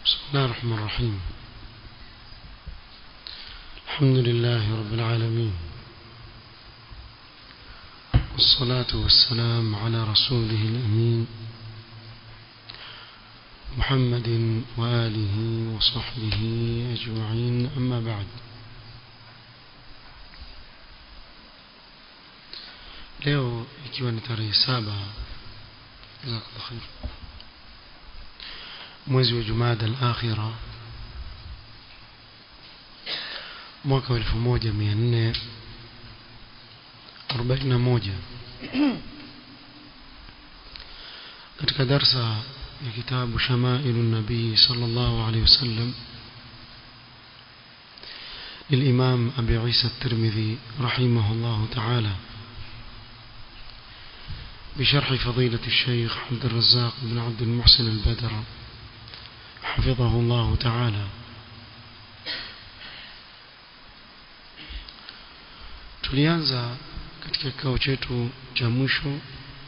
بسم الله الرحمن الرحيم الحمد لله رب العالمين والصلاة والسلام على رسوله الأمين محمد وآله وصحبه أجمعين أما بعد leo ikiwa ni tarehe saba mwezi wa jumada al-akhira mwaka wa 1441 katika darsa ya kitabu shamailu nabii sallallahu alayhi wasallam للإمام أبي عيسى الترمذي رحمه الله تعالى بشرح فضيلة الشيخ عبد الرزاق بن عبد المحسن البدر حفظه الله تعالى tulianza katika kikao chetu cha mwisho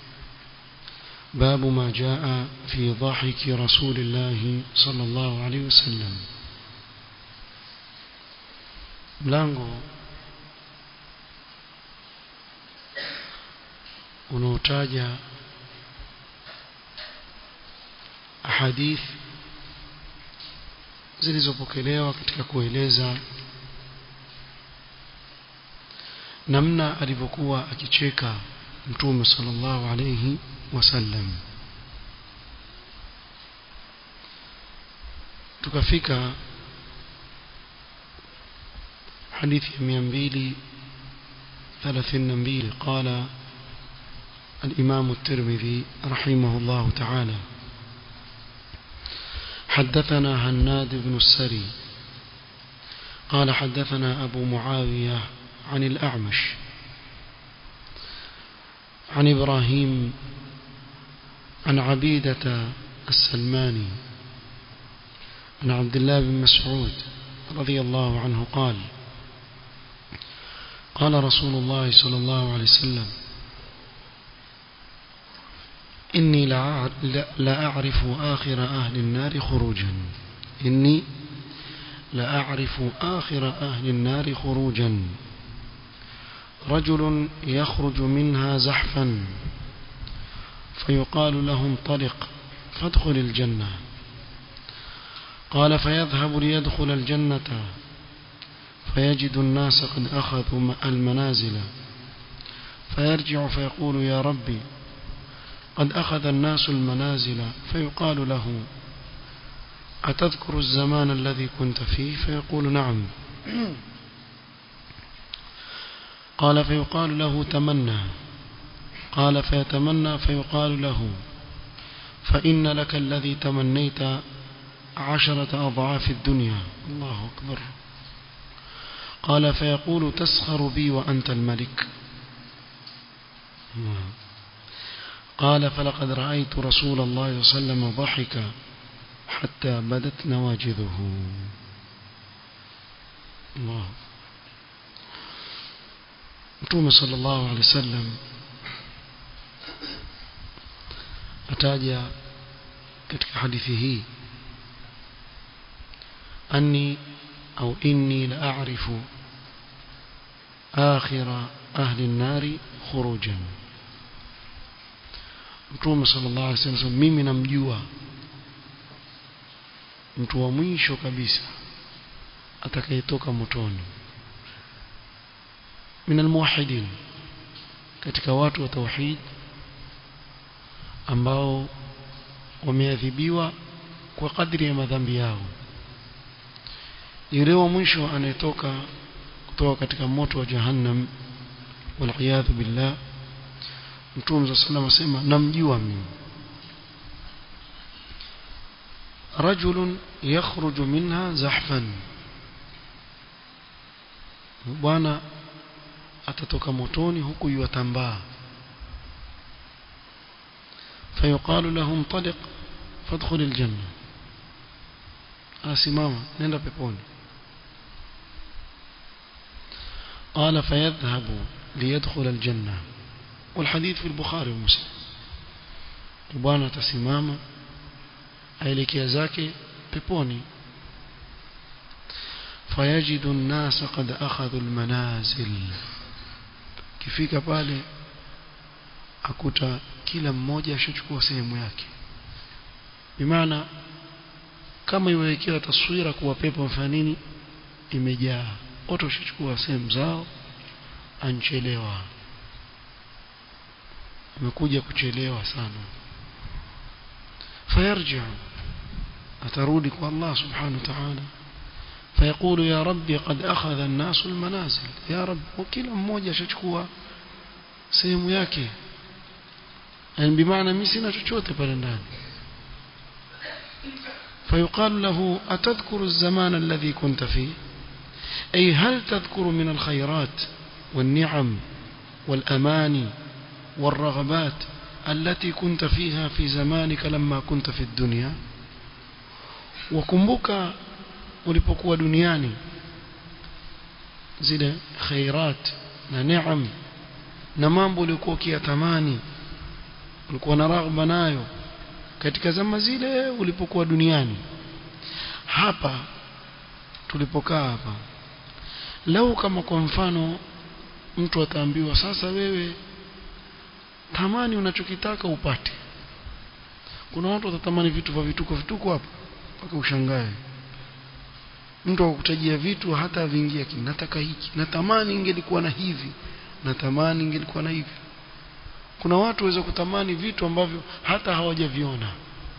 babu ma jaa fi dhahiki rasulillahi sallallahu alaihi wasallam mlango unaotaja ahadith zilizopokelewa katika kueleza namna alivyokuwa akicheka mtume sallallahu alayhi wasallam tukafika hadithi ya 232 qala الإمام الترمذي رحمه الله تعالى حدثنا هناد بن السري قال حدثنا أبو معاوية عن الأعمش عن إبراهيم عن عبيدة السلماني عن عبد الله بن مسعود رضي الله عنه قال قال رسول الله صلى الله عليه وسلم إني لا أعرف آخر أهل النار خروجا إني لا أعرف آخر أهل النار خروجا رجل يخرج منها زحفا فيقال له انطلق فادخل الجنة قال فيذهب ليدخل الجنة فيجد الناس قد أخذوا المنازل فيرجع فيقول يا ربي قد أخذ الناس المنازل فيقال له أتذكر الزمان الذي كنت فيه فيقول نعم قال فيقال له تمنى قال فيتمنى فيقال له فإن لك الذي تمنيت عشرة أضعاف الدنيا الله أكبر قال فيقول تسخر بي وأنت الملك قال فلقد رأيت رسول الله صلى الله عليه وسلم ضحك حتى بدت نواجذه الله متوم صلى الله عليه وسلم ataja katika hadithi hii anni au inni la a'rifu akhira ahli an-nari khurujan Mtume sallallahu alaihi wasallam mimi namjua mtu wa mwisho kabisa atakayetoka motoni min almuwahidin katika watu wa tauhid ambao wameadhibiwa kwa kadri ya madhambi yao yule wa mwisho anayetoka kutoka katika moto wa jahannam wal billah Mtume صلى الله عليه namjua mimi رجل يخرج منها زحفا bwana atatoka motoni huku yuatambaa فيقال له انطلق فادخل الجنة asimama nenda peponi قال فيذهب ليدخل الجنة والحديث في البخاري ومسلم bwana atasimama aelekea zake peponi fayajidu an-nasa qad akhadhu al-manazil kifika pale akuta kila mmoja ashachukua sehemu yake bimaana kama iwekewa taswira kuwa pepo mfano nini imejaa watu washachukua sehemu zao anchelewa amekuja kuchelewa sana fayarji atarudi kwa Allah subhanahu wa ta'ala فيقول يا ربي قد أخذ الناس المنازل يا رب وكلا mmoja ashachukua sehemu yake yani bimaana mimi sina chochote pale ndani فيقال له أتذكر الزمان الذي كنت فيه أي هل تذكر من الخيرات والنعم والأماني والرغبات التي كنت فيها في زمانك لما كنت في الدنيا وكمبك ulipokuwa duniani zile khairat na neema na mambo uliokuwa ukiyatamani ulikuwa na raghba nayo katika zama zile ulipokuwa duniani hapa tulipokaa hapa lau kama kwa mfano mtu ataambiwa sasa wewe tamani unachokitaka upate kuna watu watatamani vitu vya vituko vituko hapo mpaka ushangae mtu akukutajia vitu hata vingia nataka hiki natamani ingelikuwa na hivi natamani ingelikuwa na hivi kuna watu waweza kutamani vitu ambavyo hata hawajaviona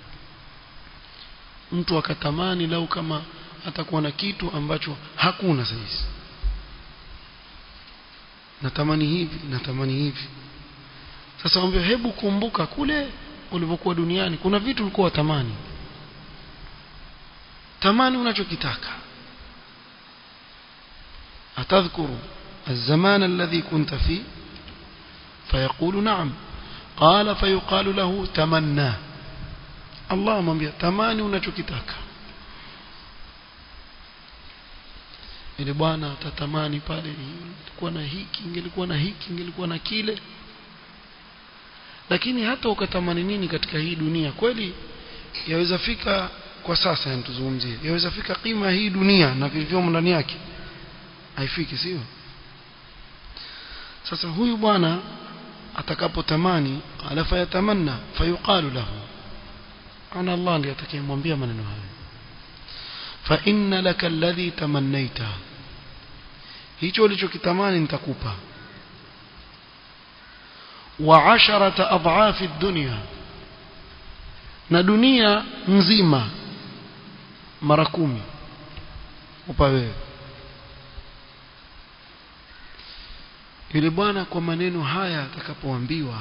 mtu akatamani lau kama atakuwa na kitu ambacho hakuna saizi natamani hivi natamani hivi sasa mwambie hebu kumbuka kule ulivyokuwa duniani kuna vitu ulikuwa watamani tamani unachokitaka أتذكر الزمان الذي كنت فيه فيقول نعم قال فيقال له تمنى الله mwambia tamani unachokitaka ile bwana atatamani pale ilikuwa na hiki ingelikuwa na hiki ingelikuwa na kile lakini hata ukatamani nini katika hii dunia kweli yaweza fika kwa sasa tuzungumzie yaweza fika kima hii dunia na vilivyomo ndani yake haifiki sio sasa huyu bwana atakapotamani alafu yatamanna fayuqalu lahu ana Allah ndiye atakayemwambia maneno hayo fa inna laka alladhi tamannaita hicho ulichokitamani nitakupa wa asharata adhafi ad-dunya na dunia nzima mara kumi upa wewe yule bwana kwa maneno haya atakapoambiwa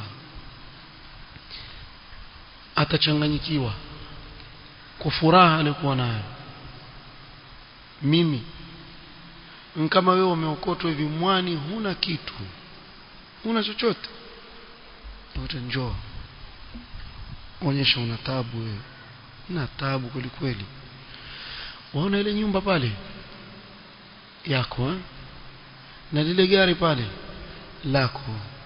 atachanganyikiwa kwa furaha aliyokuwa nayo mimi kama wewe umeokotwa hivi mwani huna kitu huna chochote wote njoo onyesha una tabu wewe una tabu kweli kweli waona ile nyumba pale yako eh? na lile gari pale lako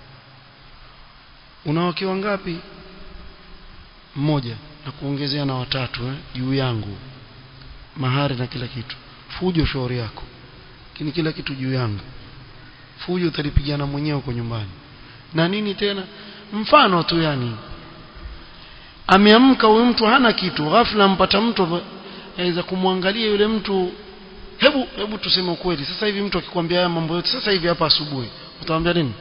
una wake wangapi mmoja na kuongezea na watatu eh juu yangu mahari na kila kitu fujo shauri yako lakini kila kitu juu yangu fujo utalipigana mwenyewe huko nyumbani na nini tena mfano tu yani ameamka huyu mtu hana kitu ghafla mpata mtu aweza kumwangalia yule mtu hebu hebu tuseme ukweli sasa hivi mtu akikwambia haya mambo yote sasa hivi hapa asubuhi utamwambia nini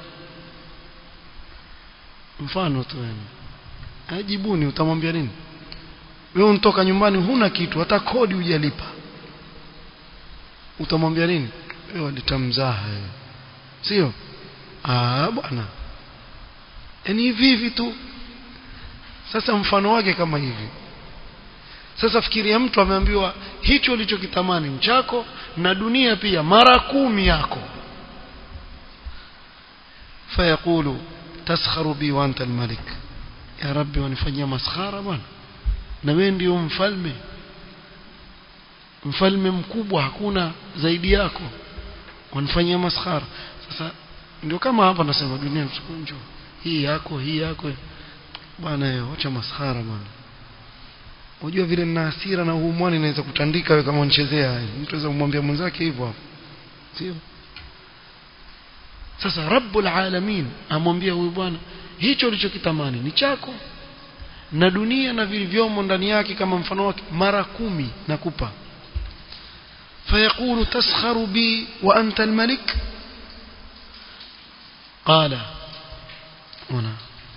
mfano tu yani ajibuni utamwambia nini wewe unatoka nyumbani huna kitu hata kodi hujalipa utamwambia nini wewe walitamzaha sio ah bwana yani hivi hivi tu sasa mfano wake kama hivi sasa fikiria mtu ameambiwa hicho ulichokitamani chako na dunia pia mara kumi yako fayaqulu taskharu bi wa anta almalik ya rabbi wanifanyia maskhara bwana na wewe ndio mfalme mfalme mkubwa hakuna zaidi yako wanifanyia maskhara sasa ndio kama hapa nasema dunia msukunjo hii yako hii yako bwana acha maskhara bwana unajua vile nina hasira na huu mwani naweza kutandika wewe kama unichezea mtu aweza kumwambia mwenzake hivyo hapo sio sasa rabbul alamin amwambia huyu bwana hicho ulichokitamani ni chako na dunia na vilivyomo ndani yake kama mfano wake mara kumi nakupa فيقول تسخر بي وأنت الملك قال هنا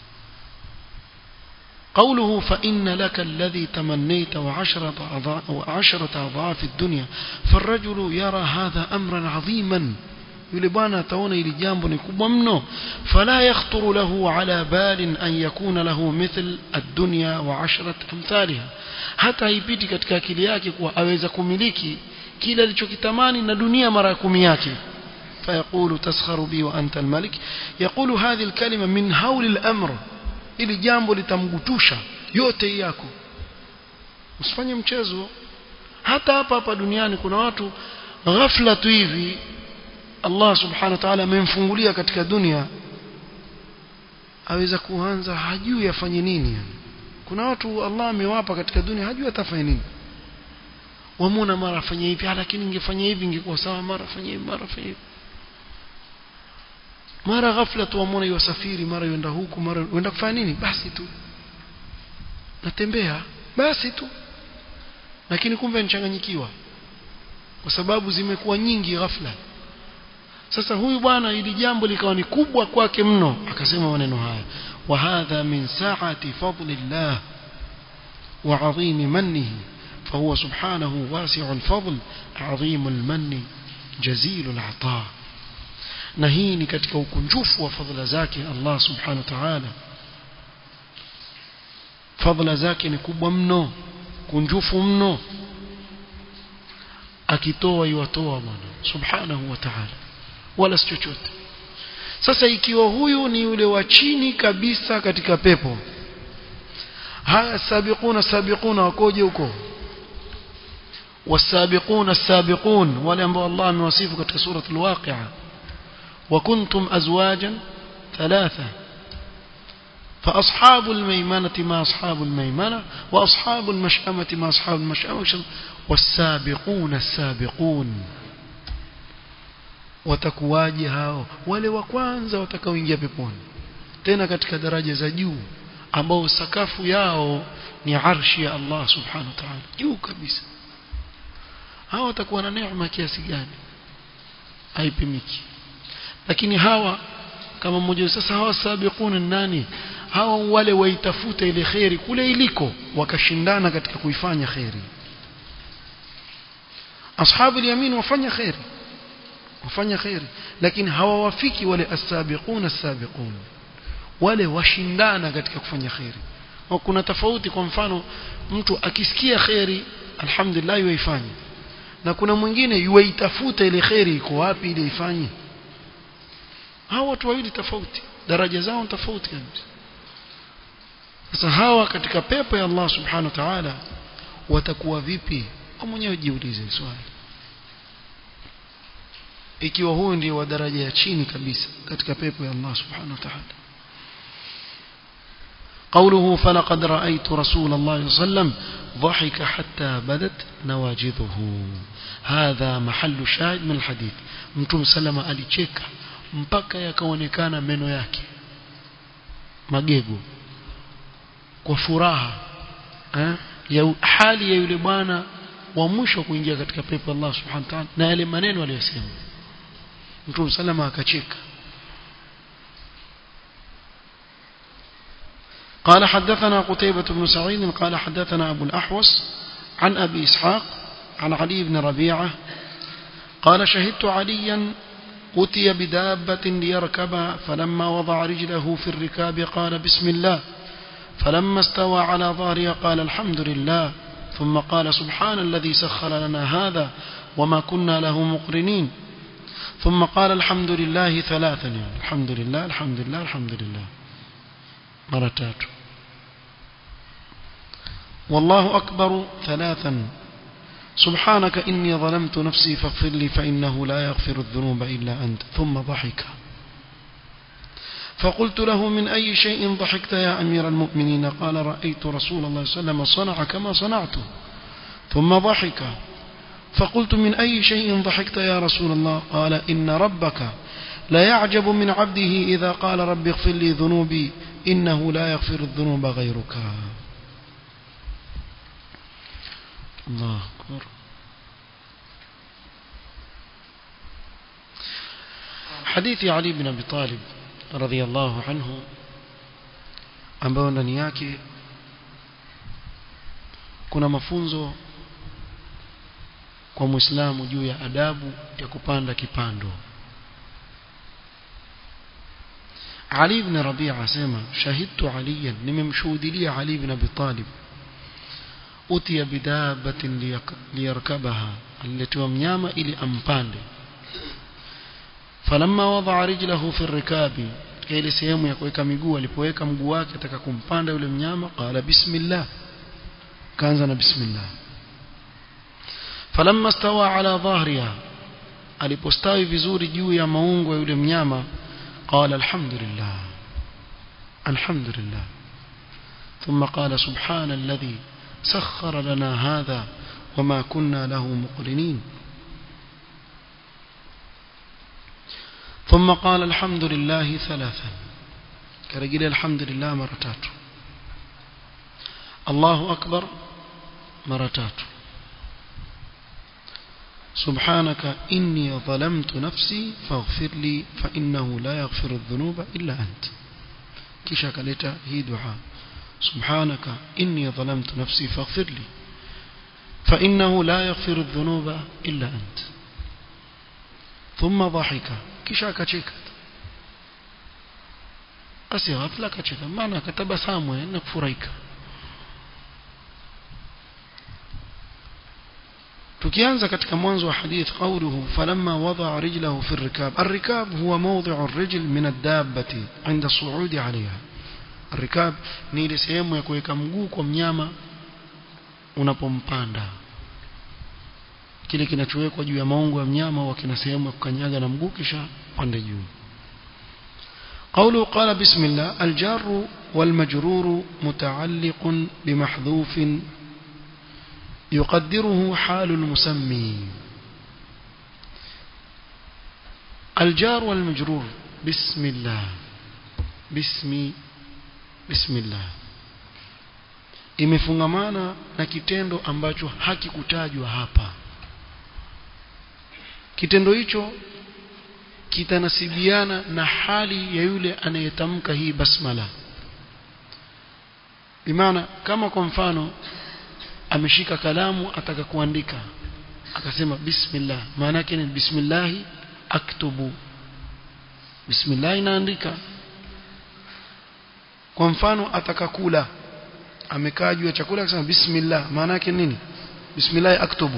قوله فإن لك الذي تمنيت وعشرة أضعاف, وعشرة أضعاف الدنيا فالرجل يرى هذا أمرا عظيما yule bwana ataona ili jambo ni kubwa mno fala yakhturu lahu ala balin an yakuna lahu mithl ad-dunya wa ashrat amthaliha hata haipiti katika akili yake kuwa aweza kumiliki kile alichokitamani na dunia mara kumi yake فيقول تسخر بي وأنت الملك يقول هذه الكلمة من هول الأمر ili jambo litamgutusha yote yako usifanye mchezo hata hapa hapa duniani kuna watu ghafla tu hivi Allah subhanahu wa ta'ala amemfungulia katika dunia aweza kuanza hajui afanye nini kuna watu Allah amewapa katika dunia hajui atafanya nini wamuna mara afanye hivi lakini ingefanya hivi ingekuwa sawa mara afanye hivi mara afanye hivi mara ghafla tu wamwona yosafiri mara yenda huku mara yenda kufanya nini basi tu natembea basi tu lakini kumbe nichanganyikiwa kwa sababu zimekuwa nyingi ghafla sasa huyu bwana ili jambo likawa ni kubwa kwake mno akasema maneno haya wa hadha min sa'ati fadlillah wa 'azim mannihi فهو سبحانه واسع الفضل عظيم المن جزيل العطاء na hii ni katika ukunjufu wa fadhila zake Allah subhanahu wa ta'ala fadhila zake ni kubwa mno kunjufu mno akitoa iwatoa bwana subhanahu wa ta'ala wala si chochote sasa ikiwa huyu ni yule wa chini kabisa katika pepo haya sabiquna sabiquna wakoje huko والسابقون السابقون ولم الله موصفه katika سوره الواقعه وكنتم أزواجا ثلاثة فأصحاب الميمنة ما أصحاب الميمنة وأصحاب المشأمة ما أصحاب المشأمة والسابقون السابقون watakuwaje hao wale wa kwanza watakaoingia peponi tena katika daraja za juu ambao sakafu yao ni arshi ya Allah subhanahu wa ta'ala juu kabisa hao watakuwa na neema kiasi gani haipimiki lakini hawa kama mmoja sasa hawa sabiquna nani hawa wale waitafuta ile khairi kule iliko wakashindana katika kuifanya khairi ashabu yamin wafanya khairi wafanya khairi lakini hawawafiki wale as-sabiquna as-sabiqun wale washindana katika kufanya khairi kuna tofauti kwa mfano mtu akisikia khairi alhamdulillah yuifanye na kuna mwingine yuaitafuta ile khairi iko wapi ile ifanye hawa watu wawili tofauti daraja zao tofauti kabisa sasa hawa katika pepo ya Allah subhanahu wa ta'ala watakuwa vipi kwa mwenyewe jiulize swali ikiwa huyu ndio wa daraja ya chini kabisa katika pepo ya Allah subhanahu wa ta'ala قوله فلقد رأيت رسول الله صلى الله عليه وسلم ضحك حتى بدت نواجذه هذا محل شاهد من الحديث متوم سلم alicheka mpaka yakaonekana meno yake magego kwa furaha eh? ya hali ya yule bwana wa mwisho kuingia katika pepo Allah subhanahu wa ta'ala na yale maneno aliyosema Mtume salama akacheka قال حدثنا قتيبة بن سعيد قال حدثنا أبو الأحوص عن أبي إسحاق عن علي بن ربيعة قال شهدت عليا أتي بدابة ليركبها فلما وضع رجله في الركاب قال بسم الله فلما استوى على ظهرها قال الحمد لله ثم قال سبحان الذي سخر لنا هذا وما كنا له مقرنين ثم قال الحمد لله ثلاثا يعني الحمد لله الحمد لله الحمد لله مرتات والله أكبر ثلاثا سبحانك إني ظلمت نفسي فاغفر لي فإنه لا يغفر الذنوب إلا أنت ثم ضحك فقلت له من أي شيء ضحكت يا أمير المؤمنين قال رأيت رسول الله صلى الله عليه وسلم صنع كما صنعت ثم ضحك فقلت من أي شيء ضحكت يا رسول الله قال إن ربك لا يعجب من عبده إذا قال رب اغفر لي ذنوبي إنه لا يغفر الذنوب غيرك الله أكبر حديث علي بن أبي طالب رضي الله عنه ambao ndani yake kuna mafunzo kwa muislamu juu ya adabu ya kupanda kipando Ali ibn Rabi'a asema shahidtu aliyan nimemshuhudia Ali ibn Abi Talib utiya bidabatin liyarkabaha aliletiwa mnyama ili ampande falamma wada'a rijlahu fi rikabi ile sehemu ya kuweka miguu alipoweka mguu wake ataka kumpanda yule mnyama qala bismillah kaanza na bismillah falamma stawa ala dhahriha alipostawi vizuri juu ya maungo ya yule mnyama قال الحمد لله الحمد لله ثم قال سبحان الذي سخر لنا هذا وما كنا له مقرنين ثم قال الحمد لله ثلاثا كرجل الحمد لله مرتات الله أكبر مرتات سبحانك إني ظلمت نفسي فاغفر لي فإنه لا يغفر الذنوب إلا أنت كيشا كاليتا هي دعاء سبحانك إني ظلمت نفسي فاغفر لي فإنه لا يغفر الذنوب إلا أنت ثم ضحك كيشا كتشيك أسي غفلة كتشيك معنى كتب سامو إنك فريك tukianza katika mwanzo wa hadith qawluhu falamma wada'a rijlahu fi ar-rikab ar-rikab huwa mawdi'u ar-rijl min ad-dabbati 'inda su'udi 'alayha ar-rikab ni ile sehemu ya kuweka mguu kwa mnyama unapompanda kile kinachowekwa juu ya maungo ya mnyama au kina sehemu ya kukanyaga na mguu kisha pande juu قوله قال بسم الله الجار والمجرور متعلق بمحذوف يقدره حال المسمي الجار والمجرور بسم الله بسم بسم الله imefungamana na kitendo ambacho hakikutajwa hapa kitendo hicho kitanasibiana na hali ya yule anayetamka hii basmala bimaana kama kwa mfano ameshika kalamu ataka kuandika akasema bismillah maana yake ni bismillah aktubu bismillah inaandika kwa mfano ataka kula amekaa juu ya chakula akasema bismillah maana yake nini bismillah aktubu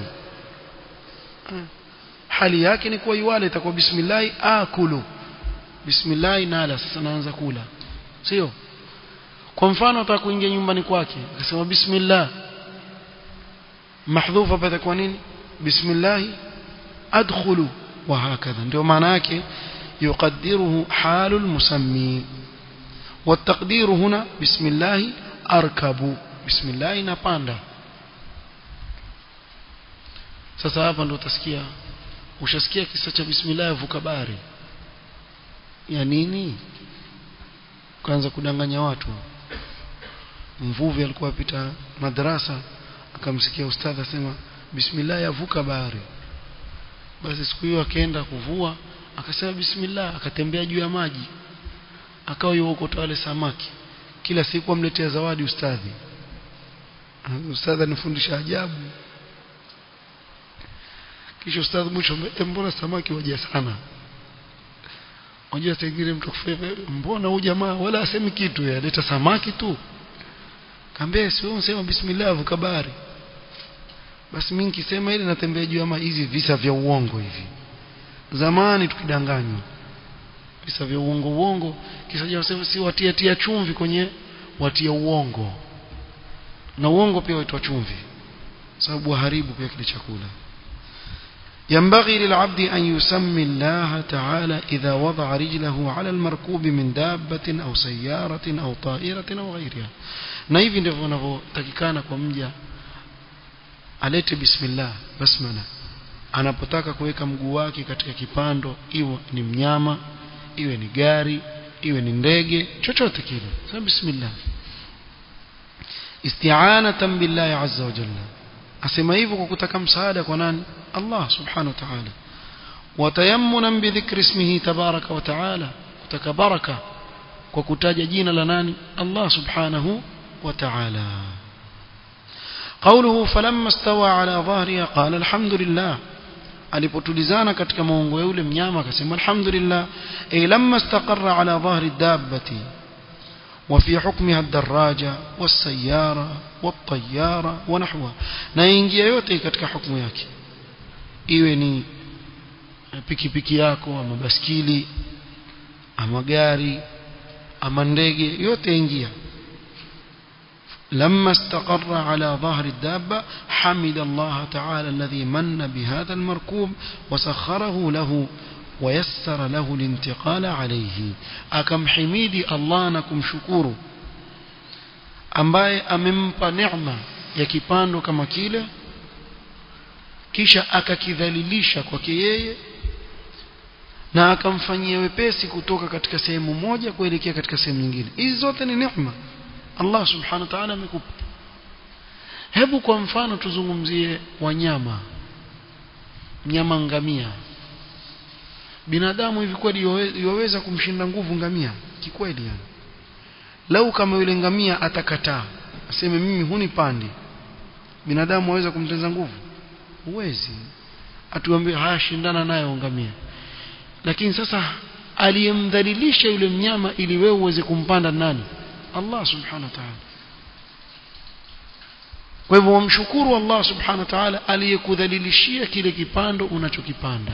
hali yake ni kuwa iwale itakuwa bismillah akulu bismillah nala sasa naanza kula sio kwa mfano ataka kuingia nyumbani kwake akasema bismillah mahdhufa hapa itakuwa nini bismillah adkhulu wa hakadha ndio maana yake يقدره حال المسمي والتقدير هنا بسم الله أركب بسم الله نباندا sasa hapa ndo utasikia ushasikia kisa cha bismillah vuka bahari ya nini kaanza kudanganya watu mvuvi alikuwa apita madrasa akamsikia ustadhi asema bismillah yavuka bahari basi siku hiyo akaenda kuvua akasema bismillah akatembea juu ya maji akawa yuko wale samaki kila siku amletea zawadi ustadhi ustadhi anifundisha ajabu kisha ustadhi mwisho mbona samaki waja sana unajua tengine mtu kufeva mbona huyu jamaa wala asemi kitu yaleta samaki tu kaambia sio unasema bismillah vuka bahari basi mimi nikisema ile natembea juu ya maji hizi visa vya uongo hivi zamani tukidanganywa visa vya uongo uongo kisa cha si watia tia chumvi kwenye watia uongo na uongo pia waitwa chumvi sababu haribu pia kile chakula ينبغي للعبد أن يسمي الله تعالى إذا وضع رجله على المركوب من دابة أو سيارة أو طائرة أو غيرها na hivi ndivyo wanavyotakikana kwa mja alete bismillah basmala anapotaka kuweka mguu wake katika kipando iwe ni mnyama iwe ni gari iwe ni ndege chochote kile sema bismillah isti'anatan billahi azza wa jalla asema hivyo kwa kutaka msaada kwa nani Allah subhanahu wa ta'ala watayammunan bidhikri ismihi tabaraka wa ta'ala kutaka baraka kwa kutaja jina la nani Allah subhanahu wa ta'ala قوله فلما استوى على ظهرها قال الحمد لله alipotulizana katika maungo ya yule mnyama akasema alhamdulillah ay lamma istaqarra ala dhahri dabbati وفي حكمها الدراجة والسيارة والطيارة ونحوها na ingia yote katika hukumu yake iwe ni pikipiki yako ama baskili ama gari ama ndege yote ingia لما استقر على ظهر الدابة حمد الله تعالى الذي من بهذا المركوب وسخره له ويسر له الانتقال عليه أكم حميدي الله نكم شكور ambaye amempa neema ya kipando kama kile kisha akakidhalilisha kwake yeye na akamfanyia wepesi kutoka katika sehemu moja kuelekea katika sehemu nyingine hizi zote ni neema Allah subhanahu wa ta'ala amekupa hebu kwa mfano tuzungumzie wanyama mnyama ngamia binadamu hivi kweli yaweza kumshinda nguvu ngamia kikweli yani lau kama yule ngamia atakataa aseme mimi hunipandi binadamu aweza kumtenza nguvu huwezi atuambie haya shindana naye ngamia lakini sasa aliyemdhalilisha yule mnyama ili wewe uweze kumpanda nani Allah subhanahu wa ta'ala kwa hivyo wamshukuru Allah subhanahu wa ta'ala aliyekudhalilishia kile kipando unachokipanda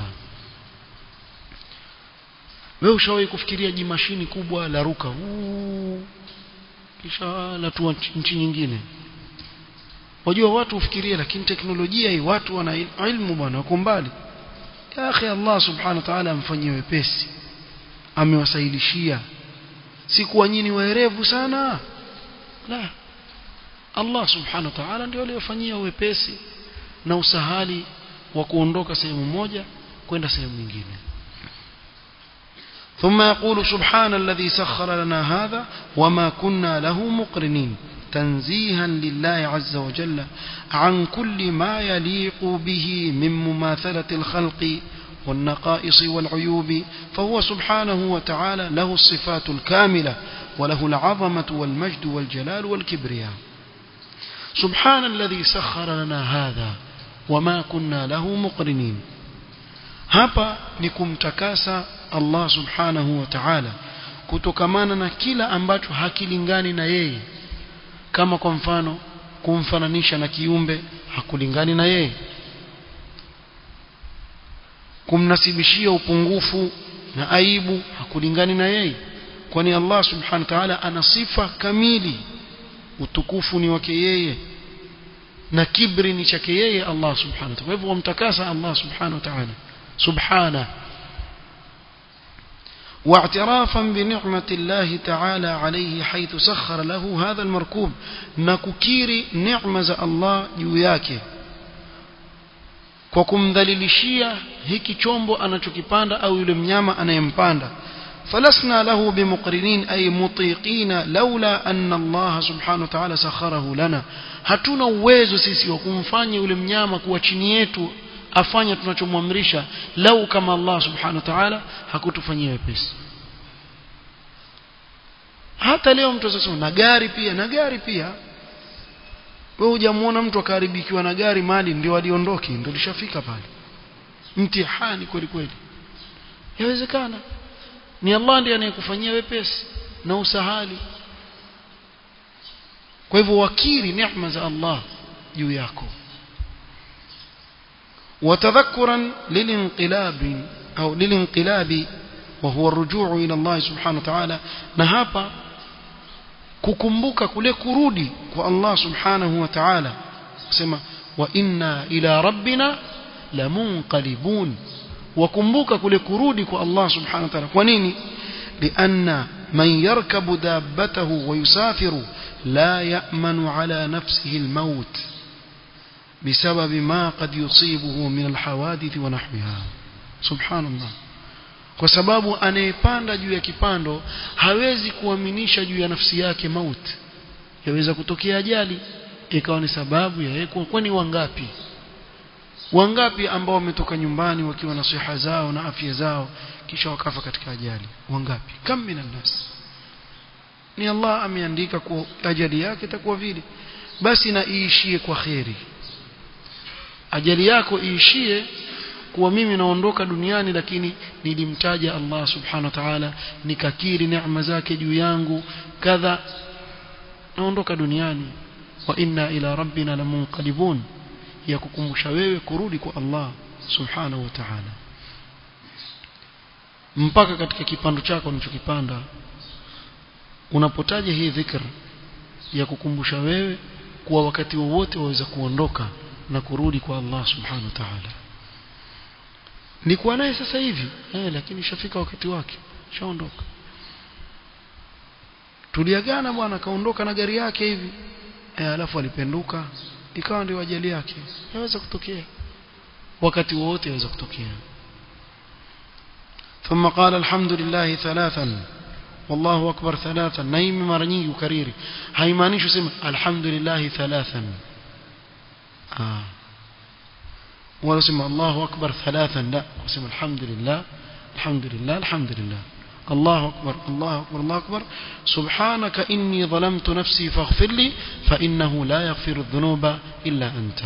wewe ushawahi kufikiria jimashini kubwa la ruka Uu, kisha latua nchi nyingine wajua watu ufikirie lakini teknolojia hii watu wana ilmu bwana wako mbali ya akhi Allah subhanahu wa ta'ala amfanyie wepesi amewasahilishia si kuwa nyinyi waerevu sana la Allah subhanahu wa ta'ala ndio aliyofanyia wepesi na usahali wa kuondoka sehemu moja kwenda sehemu nyingine ثم يقول سبحان الذي سخر لنا هذا وما كنا له مقرنين تنزيها لله عز وجل عن كل ما يليق به من مماثلة الخلق والنقائص والعيوب فهو سبحانه وتعالى له الصفات الكاملة وله العظمة والمجد والجلال والكبرياء سبحان الذي سخر لنا هذا وما كنا له مقرنين hapa ni kumtakasa Allah subhanahu wa ta'ala kutokamana na kila ambacho hakilingani na yeye kama kwa mfano kumfananisha na kiumbe hakulingani na yeye kumnasibishia upungufu na aibu hakulingani na yeye kwani Allah subhanahu wa ta'ala ana sifa kamili utukufu ni wake yeye na kibri ni chake yeye Allah subhanahu wa ta'ala kwa hivyo wamtakasa Allah subhanahu wa ta'ala سبحانه واعترافا بنعمة الله تعالى عليه حيث سخر له هذا المركوب نككيري نعمة الله جوياك kwa kumdhalilishia hiki chombo anachokipanda au yule mnyama anayempanda falasna lahu bimuqrinin ay mutiqina laula anna Allah subhanahu wa ta'ala sakharahu lana hatuna uwezo sisi wa kumfanya yule mnyama kuwa chini yetu afanye tunachomwamrisha lau kama Allah subhanahu wa ta'ala hakutufanyia wepesi hata leo mtu sasa na gari pia na gari pia wewe hujamuona mtu akaharibikiwa na gari mali ndio aliondoki ndio lishafika pale mtihani kweli kweli yawezekana ni Allah ndiye anayekufanyia wepesi na usahali kwa hivyo wakiri neema za Allah juu yako وتذكرا للانقلاب أو للانقلاب وهو الرجوع إلى الله سبحانه وتعالى نهابا kukumbuka kule kurudi kwa Allah subhanahu wa ta'ala kusema wa inna ila rabbina lamunqalibun wakumbuka kule kurudi kwa Allah subhanahu wa ta'ala kwa nini لأن من يركب دابته ويسافر لا يأمن على نفسه الموت بسبب ما قد يصيبه من الحوادث ونحوها سبحان الله kwa sababu anayepanda juu ya kipando hawezi kuaminisha juu ya nafsi yake mauti yaweza kutokea ajali ikawa ni sababu ya yeye kwani wangapi wangapi ambao wametoka nyumbani wakiwa na siha zao na afya zao kisha wakafa katika ajali wangapi kam minan nas ni Allah ameandika kwa ajali yake itakuwa vile basi na iishie kwa kheri ajali yako iishie kuwa mimi naondoka duniani lakini nilimtaja Allah subhanahu wa ta'ala nikakiri neema zake juu yangu kadha naondoka duniani wa inna ila rabbina lamunqalibun ya kukumbusha wewe kurudi kwa Allah subhanahu wa ta'ala mpaka katika kipando chako unachokipanda unapotaja hii dhikr ya kukumbusha wewe kuwa wakati wowote waweza kuondoka na kurudi kwa Allah subhanahu wa ta'ala nikuwa naye sasa hivi eh, lakini shafika wakati wake shaondoka tuliagana bwana kaondoka na gari yake hivi eh, alafu alipenduka ikawa ndio ajali yake yaweza kutokea wakati wowote yaweza kutokea ثم قال الحمد لله ثلاثا والله أكبر ثلاثا نايم mara nyingi ukariri haimaanishi useme alhamdulillah thalathan ah wala useme Allahu akbar thalathan la useme alhamdulillah alhamdulillah alhamdulillah الله أكبر الله أكبر الله أكبر سبحانك إني ظلمت نفسي فاغفر لي فإنه لا يغفر الذنوب إلا أنت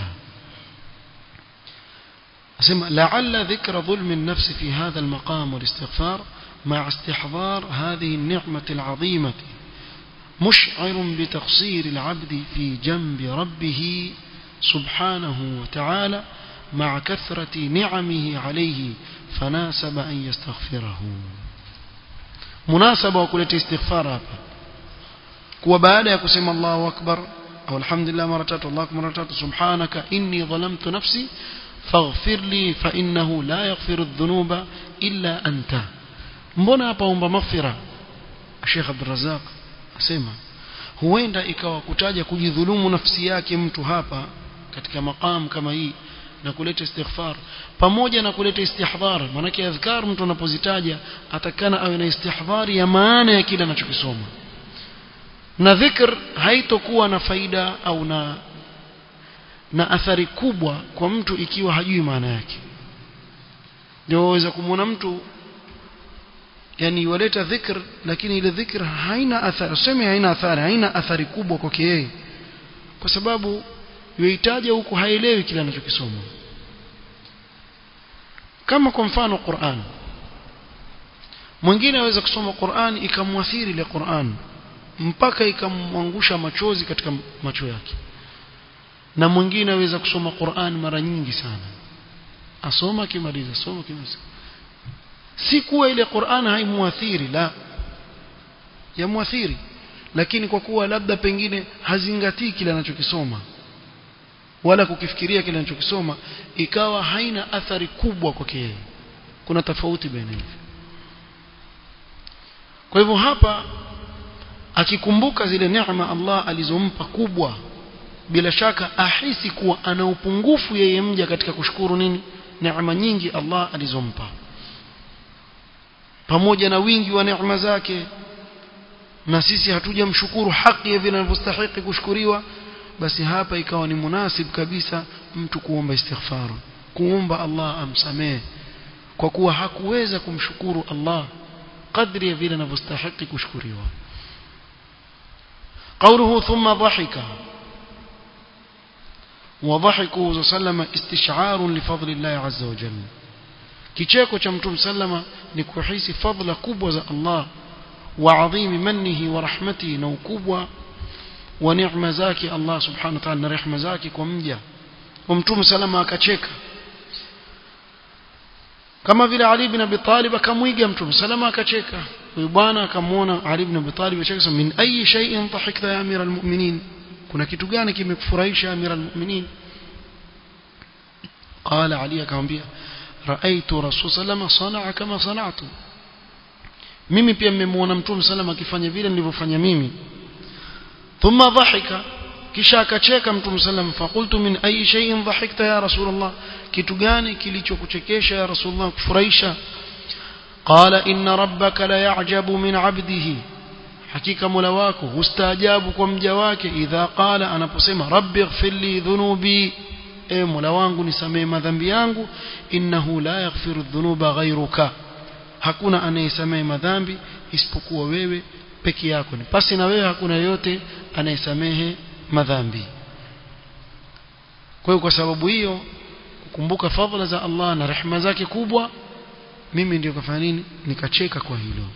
أسمع لعل ذكر ظلم النفس في هذا المقام والاستغفار مع استحضار هذه النعمة العظيمة مشعر بتقصير العبد في جنب ربه سبحانه وتعالى مع كثرة نعمه عليه فناسب أن يستغفره مناسبة وكلت استغفار hapa kuwa baada ya kusema Allahu akbar au alhamdulillah mara tatu Allahu akbar mara tatu subhanaka inni dhalamtu nafsi faghfir li fa innahu la yaghfiru adh-dhunuba illa anta mbona hapa omba maghfira Sheikh Abdul Razzaq asema huenda ikawa kutaja kujidhulumu nafsi yake mtu hapa katika maqam kama hii na kuleta istighfar pamoja na kuleta istihdhar maanake adhkar mtu anapozitaja atakana awe na istihdhari ya maana ya kile anachokisoma na dhikr haitokuwa na faida au na na athari kubwa kwa mtu ikiwa hajui maana yake ndio waweza kumwona mtu yani waleta dhikr lakini ile dhikr haina athari useme haina athari haina athari kubwa kwake yeye kwa sababu yuhitaji huku haelewi kile anachokisoma kama kwa mfano Qur'an mwingine aweza kusoma Qur'an ikamwathiri ile Qur'an mpaka ikamwangusha machozi katika macho yake na mwingine aweza kusoma Qur'an mara nyingi sana asoma akimaliza soma akimaliza si kuwa ile Qur'an haimuathiri la yamuathiri lakini kwa kuwa labda pengine hazingatii kile anachokisoma wala kukifikiria kile anachokisoma ikawa haina athari kubwa kwake yeye kuna tofauti baina hivi kwa hivyo hapa akikumbuka zile neema Allah alizompa kubwa bila shaka ahisi kuwa ana upungufu yeye mja katika kushukuru nini neema nyingi Allah alizompa pamoja na wingi wa neema zake na sisi hatujamshukuru haki ya vile anavyostahili kushukuriwa basi hapa ikawa ni munasib kabisa mtu kuomba istighfar kuomba Allah amsamehe kwa kuwa hakuweza kumshukuru Allah kadri ya vile anavyostahili kushukuriwa قوله ثم ضحك وضحكه صلى الله عليه وسلم استشعار لفضل الله عز وجل kicheko cha mtume sallama ni kuhisi fadhila kubwa za Allah wa adhimi mannihi wa rahmatihi na ukubwa wa neema zake Allah subhanahu wa ta'ala na rehema zake kwa mja wa mtume salama akacheka kama vile Ali ibn Abi Talib akamwiga mtume salama akacheka huyu bwana akamwona Ali ibn Abi Talib acheka min ayi shay'in dhahikta ya amira almu'minin kuna kitu gani kimekufurahisha amira almu'minin قال علي akamwambia raaitu rasul sallama sanaa kama sanatu mimi pia mmemwona mtume sallam akifanya vile nilivyofanya mimi thumma dhahika kisha akacheka mtume sallam faqultu min ayi shay'in dhahikta ya rasulullah kitu gani kilichokuchekesha ya rasulullah kufurahisha qala inna rabbaka la ya'jabu min 'abdihi hakika mola wako hustaajabu kwa mja wake idha qala anaposema rabbi ighfir li dhunubi e mola wangu nisamee madhambi yangu innahu la yaghfiru dhunuba ghayruka hakuna anayesamee madhambi isipokuwa wewe peke yako ni pasi na wewe hakuna yote anayesamehe madhambi kwa hiyo kwa sababu hiyo kukumbuka fadhila za Allah na rehema zake kubwa mimi ndio kafanya nini nikacheka kwa hilo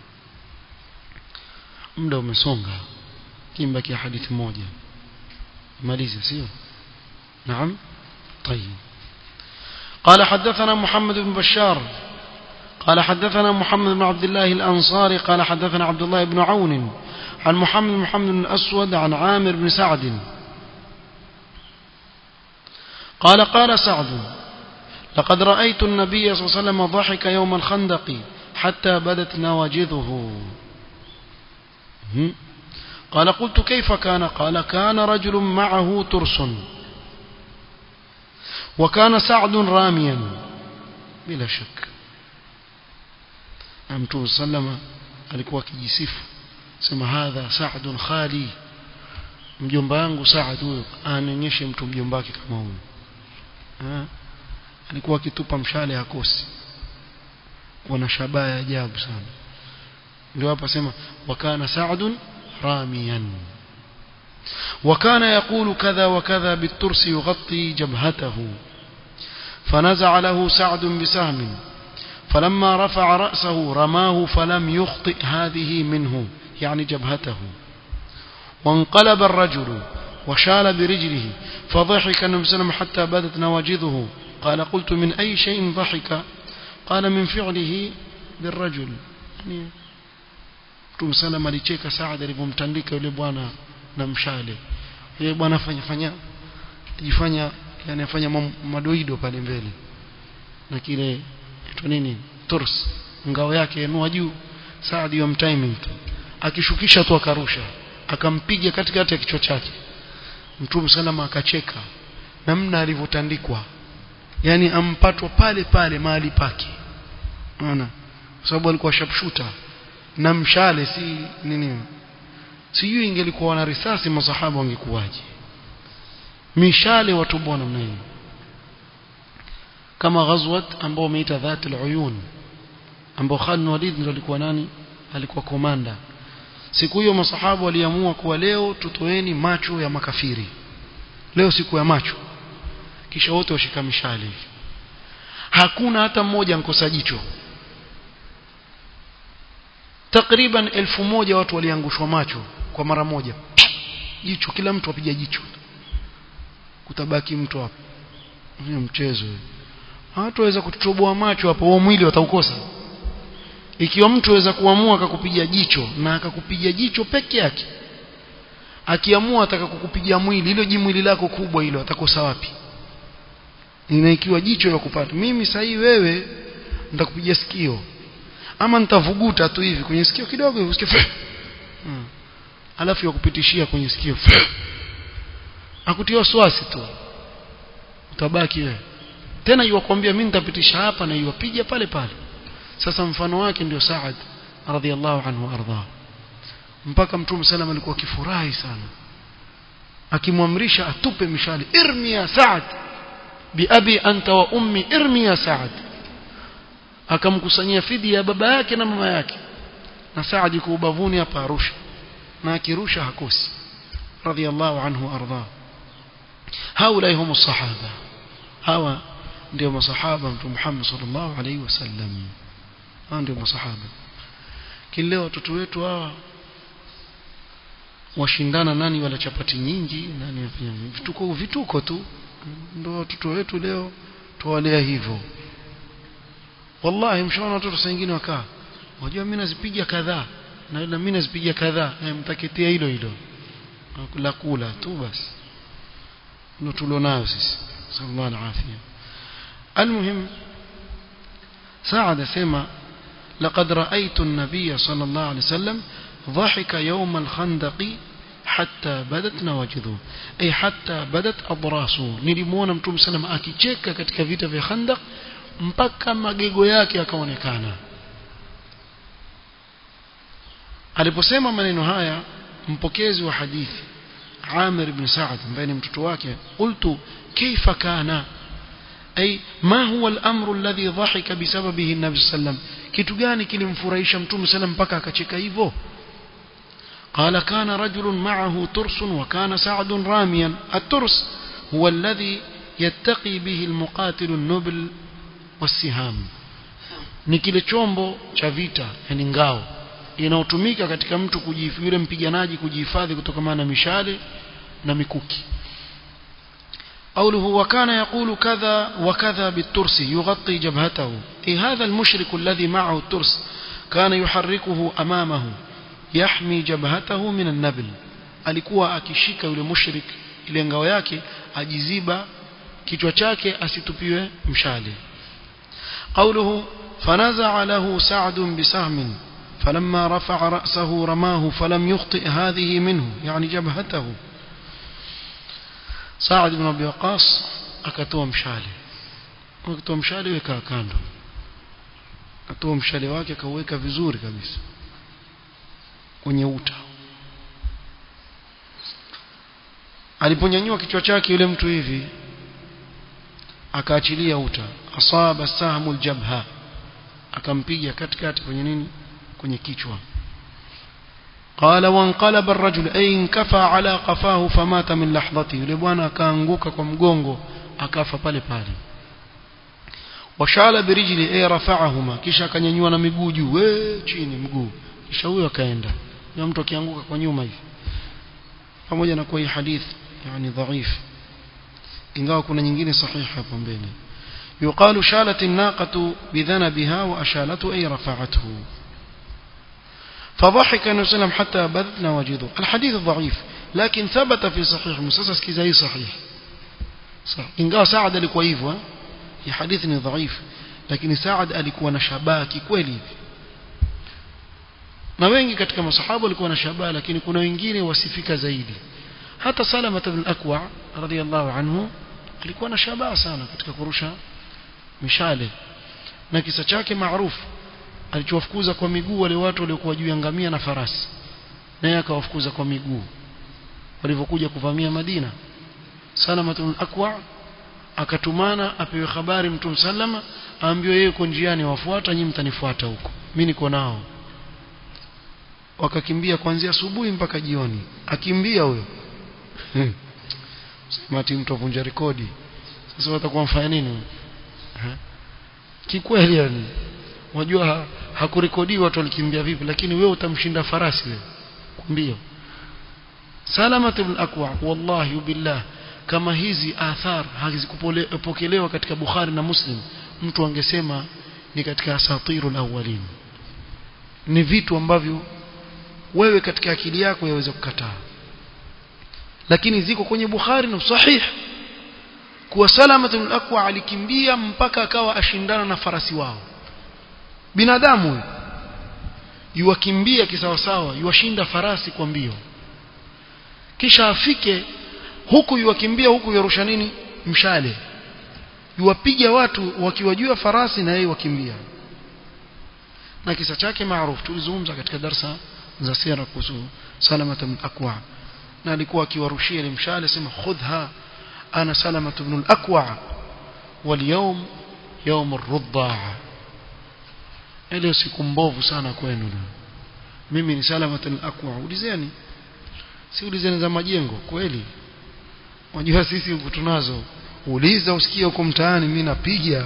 muda umesonga kimbaki hadithi moja maliza sio نعم طيب قال حدثنا محمد بن بشار قال حدثنا محمد بن عبد الله الأنصاري قال حدثنا عبد الله بن عون عن محمد بن محمد بن الأسود عن عامر بن سعد قال قال سعد لقد رأيت النبي صلى الله عليه وسلم ضحك يوم الخندق حتى بدت نواجذه قال قلت كيف كان قال كان رجل معه ترس وكان سعد راميا بلا شك mtume sallama alikuwa akijisifu sema hadha sa'dun khali mjomba wangu Saad huyo anaonyeshe mtu mjomba wake kama huyo alikuwa akitupa mshale hakosi kuna shabaha ya ajabu sana ndio hapa sema wakana Sa'dun ramiyan وكان يقول كذا وكذا بالترس يغطي جبهته فنزع له سعد بسهم فلما رفع رأسه رماه فلم يخطئ هذه منه يعني جبهته وانقلب الرجل وشال برجله فضحك النبي صلى الله عليه وسلم حتى بدت نواجذه قال قلت من أي شيء ضحك قال من فعله بالرجل يعني Mtume sallam alicheka Saad alipomtandika yule bwana na mshale. Yule bwana fanya fanya jifanya yani afanya madoido pale mbele. Na kile ito nini? Turs. Ngao yake inua juu. Saad yom timing tu. Akishukisha tu akarusha. Akampiga katikati ya kichwa chake. Mtume sallam akacheka namna alivyotandikwa. Yani ampatwa pale pale mahali pake. Unaona? Kwa sababu alikuwa sharpshooter na mshale si nini sijui ingelikuwa na risasi masahaba wangekuwaje mishale watu bwana namna hiyo kama ghazwat ambao umeita dhatul uyun ambao Khalid Walid ndio alikuwa nani alikuwa komanda siku hiyo masahaba waliamua kuwa leo tutoeni macho ya makafiri leo siku ya macho kisha wote washika mishale hakuna hata mmoja nkosa jicho takriban elfu moja watu waliangushwa macho kwa mara moja jicho kila mtu apiga jicho kutabaki mtu hapo ni mchezo watu waweza kututoboa macho hapo huo mwili wataukosa ikiwa mtu aweza kuamua akakupiga jicho na akakupiga jicho peke yake akiamua ataka kukupiga mwili hilo jimwili lako kubwa hilo atakosa wapi na ikiwa jicho la kupata mimi sahii wewe nitakupiga sikio ama nitavuguta tu hivi kwenye sikio kidogo hivi usikie hmm. alafu yakupitishia kwenye sikio akutia wasiwasi tu utabaki wewe tena yuwakwambia mimi nitapitisha hapa na yuwapiga pale pale sasa mfano wake ndio Saad radhiallahu anhu arda mpaka mtume sallam alikuwa akifurahi sana akimwamrisha atupe mishale irmi ya Saad biabi anta wa ummi irmi ya Saad akamkusanyia fidia ya baba yake na mama yake na Saad yuko ubavuni hapa Arusha na akirusha hakosi radhiallahu anhu arda haula hum sahaba hawa ndio masahaba mtume Muhammad sallallahu alaihi wasallam hawa ndio masahaba kile watoto wetu hawa washindana nani wala chapati nyingi nani afanya vituko vituko tu ndio watoto wetu leo tuwalea hivyo wallahi mshaona watoto saa nyingine wakaa wajua mimi nazipiga kadhaa na na mimi nazipiga kadhaa eh, mtaketea hilo hilo la kula tu basi ndio tulionayo sisi sallallahu alaihi المهم سعد سيما لقد رأيت النبي صلى الله عليه وسلم ضحك يوم الخندق حتى بدت نواجذه أي حتى بدت أضراسه نلمونا متوم سلم akicheka katika vita vya Khandaq mpaka magego yake yakaonekana aliposema maneno haya mpokezi wa hadithi Amir ibn Sa'd ambaye ni mtoto wake qultu kaifa kana ay ma huwa al-amru alladhi dhahika bisababihi an-nabi sallam kitu gani kilimfurahisha mtume sallam mpaka akacheka hivyo قال كان رجل معه ترس وكان سعد راميا الترس هو الذي يتقي به المقاتل النبل والسهام ni kile chombo cha vita yani ngao inayotumika katika mtu yule mpiganaji kujihifadhi kutokana na mishale na mikuki قوله وكان يقول كذا وكذا بالترس يغطي جبهته أي هذا المشرك الذي معه الترس كان يحركه أمامه يحمي جبهته من النبل alikuwa akishika yule mushrik ile ngao yake ajiziba kichwa chake asitupiwe mshale قوله فنزع له سعد بسهم فلما رفع رأسه رماه فلم يخطئ هذه منه يعني جبهته سعد بن أبي وقاص akatoa mshale akatoa mshale weka kando akatoa mshale wake akauweka vizuri kabisa kwenye uta aliponyanyua kichwa chake yule mtu hivi akaachilia uta asaba sahmu aljabha akampiga katikati kwenye nini kwenye kichwa قال وانقلب الرجل أي انكفى على قفاه فمات من لحظته yule bwana akaanguka kwa mgongo akafa pale pale washala birijli ay rafa'ahuma kisha akanyanyua na miguu juu we chini mguu kisha huyo akaenda na mtu akianguka kwa nyuma hivi pamoja na kwa hii hadith yani dhaif ingawa kuna nyingine sahihi hapo mbele يقال شالت الناقة بذنبها وأشالته أي رفعته فضحك النبي صلى الله عليه وسلم حتى بدت نواجذه الحديث ضعيف لكن ثبت في صحيح مسلسل كذا صحيح صح ingawa Saad alikuwa hivyo hii hadithi ni dhaif lakini Saad alikuwa na shabaha kweli hivi na wengi katika masahaba walikuwa na shabaha lakini kuna wengine wasifika zaidi hata Salama ibn Akwa radhiyallahu anhu alikuwa na shabaha sana katika kurusha mishale na kisa chake maarufu alichowafukuza kwa miguu wale watu waliokuwa juu ya ngamia na farasi naye akawafukuza kwa miguu walivyokuja kuvamia Madina Salamatul Akwa akatumana apewe habari Mtume sallama aambiwe yeye uko njiani wafuata nyinyi mtanifuata huko mimi niko nao wakakimbia kuanzia asubuhi mpaka jioni akimbia huyo mati mtu avunja rekodi sasa watakuwa mfanya nini kikweli yani wajua hakurekodiwa watu walikimbia vipi lakini wewe utamshinda farasi wewe mbio salama ibn akwa wallahi billah kama hizi athar hazikupokelewa katika bukhari na muslim mtu angesema ni katika asatirul awwalin ni vitu ambavyo wewe katika akili yako yaweza kukataa lakini ziko kwenye bukhari na sahih kuwa salama ibn akwa alikimbia mpaka akawa ashindana na farasi wao binadamu huyu yuwakimbia kisawasawa yuwashinda farasi kwa mbio kisha afike huku yuwakimbia huku yarusha nini mshale yuwapiga watu wakiwajua farasi na yeye wakimbia na kisa chake maarufu tulizungumza katika darsa za sira kuhusu salama ibn akwa na alikuwa akiwarushia ile mshale sema khudha ana salama ibn al-akwa واليوم يوم الرضاع ile siku mbovu sana kwenu mimi ni salamatul aqwa ulizeni si ulizeni za majengo kweli unajua sisi huku tunazo uliza usikie huko mtaani mimi napiga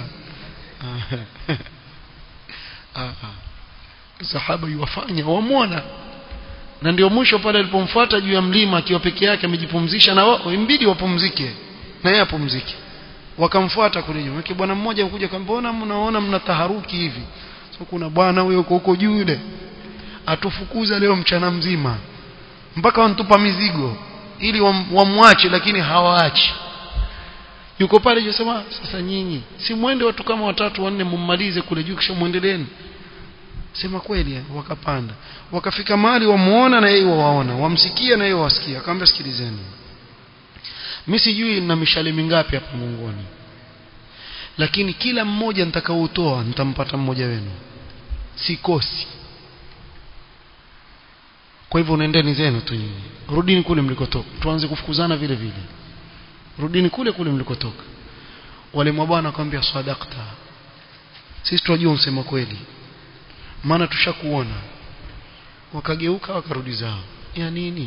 sahaba yuwafanya wamwona na ndio mwisho pale alipomfuata juu ya mlima akiwa peke yake amejipumzisha na wao imbidi wapumzike na yeye apumzike wakamfuata kule nyuma yake bwana mmoja mkuja kambona mnaona mna taharuki hivi so kuna bwana huyo huko huko juu yule atufukuza leo mchana mzima mpaka wantupa mizigo ili wamwache lakini hawaachi yuko pale yosema sasa nyinyi si mwende watu kama watatu wanne mummalize kule juu kisha muendeleeni sema kweli wakapanda wakafika mahali wamuona na yeye wawaona wamsikia na yeye wasikia akamwambia sikilizeni mimi sijui na mishale mingapi hapa mungoni lakini kila mmoja nitakaoutoa nitampata mmoja wenu sikosi kwa hivyo nendeni zenu tu nyinyi rudini kule mlikotoka tuanze kufukuzana vile vile rudini kule kule mlikotoka wale mabwana akamwambia sadaqta sisi tunajua unasema kweli maana tushakuona wakageuka wakarudi zao ya nini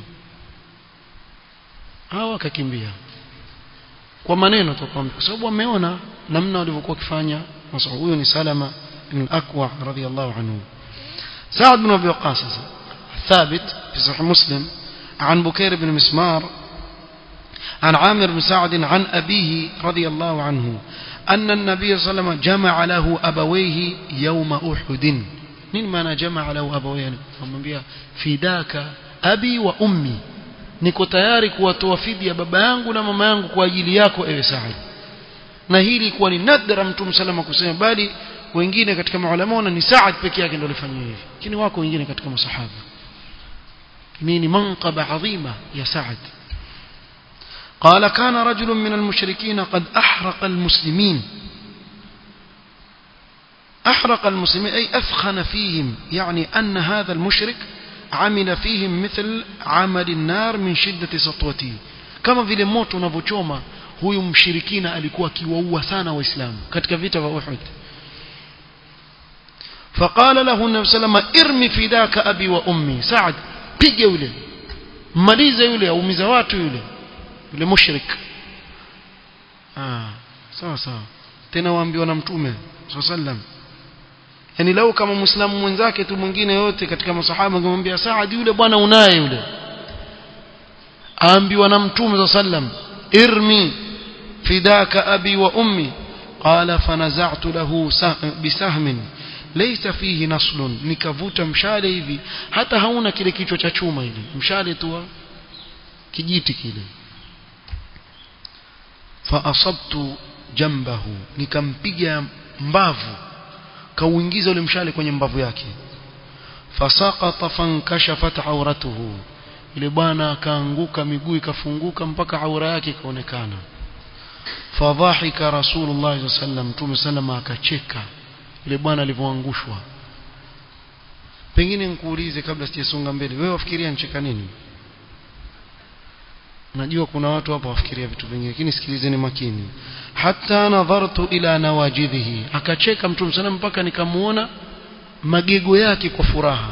hao wakakimbia kwa maneno tu kwa sababu wameona namna walivyokuwa wakifanya huyo ni Salama ibn al-Aqwa radiyallahu anhu Sa'd bin Abi Waqqas ثابت في صحيح مسلم عن بكير بن مسمار عن عامر بن سعد عن أبيه رضي الله عنه أن النبي صلى الله عليه وسلم جمع له أبويه يوم أحد nini maana jamaa lahu abawayani amwambia fidaka abi wa ummi niko tayari kuwatoa fidia baba yangu na mama yangu kwa ajili yako ewe Saad na hili kuwa ni nadra mtume salama kusema bali wengine katika maulama ni Saad peke yake ndio alifanya hivi lakini wako wengine katika masahaba nini manqaba adhima ya Saad قال كان رجل من المشركين قد أحرق المسلمين أحرق المسلمين أي أثخن فيهم يعني أن هذا المشرك عمل فيهم مثل عمل النار من شدة سطوته كما vile moto unavyochoma huyu mshirikina alikuwa akiwaua sana waislamu katika vita vya Uhud فقال له النبي صلى الله عليه وسلم ارمي فداك ابي وامي سعد piga yule malize yule aumiza watu yule yule mushrik ah sawa sawa tena waambiwa na mtume sallallahu alaihi wasallam yani lau kama muislamu mwenzake tu mwingine yote katika masahaba angemwambia Saad yule bwana unaye yule aambiwa na mtume sallam irmi fidaka abi wa ummi qala fanaza'tu lahu bisahmin laysa fihi naslun nikavuta mshale hivi hata hauna kile kichwa cha chuma hivi mshale tu kijiti kile fa asabtu jambahu nikampiga mbavu kauingiza ule mshale kwenye mbavu yake fasaqata fankashafat auratuhu ile bwana akaanguka miguu ikafunguka mpaka aura yake ikaonekana fadhahika rasulullah sallam mtume sallama akacheka ile bwana alivyoangushwa pengine nikuulize kabla sijasonga mbele wewe wafikiria ncheka nini najua kuna watu hapa wafikiria vitu vingine lakini sikilizeni makini hatta nadhartu ila nawajidhihi akacheka mtume sana mpaka nikamuona magego yake kwa furaha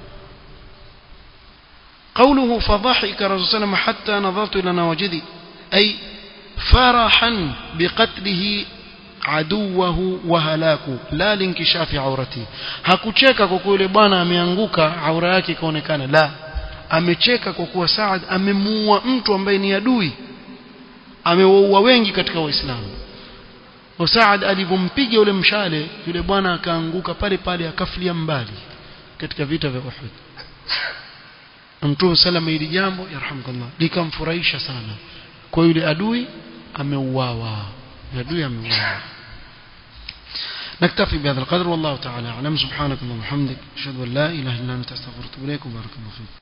قوله فضحك رسول الله صلى حتى نظرت إلى نواجذي أي فرحا بقتله عدوه وهلاكه لا لانكشاف عورته hakucheka kwa kuwa yule bwana ameanguka aura yake ikaonekana la amecheka kwa kuwa Saad amemuua mtu ambaye ni adui amewaua wengi katika waislamu wa Saad alivompiga yule mshale yule bwana akaanguka pale pale akafilia mbali katika vita vya Uhud Mtume salama hili jambo yarhamukallah likamfurahisha sana kwa yule adui ameuawa adui ameuawa نكتفي بهذا القدر والله تعالى أعلم سبحانك اللهم وبحمدك أشهد أن لا إله إلا أنت أستغفرك وأتوب إليك وبارك الله فيك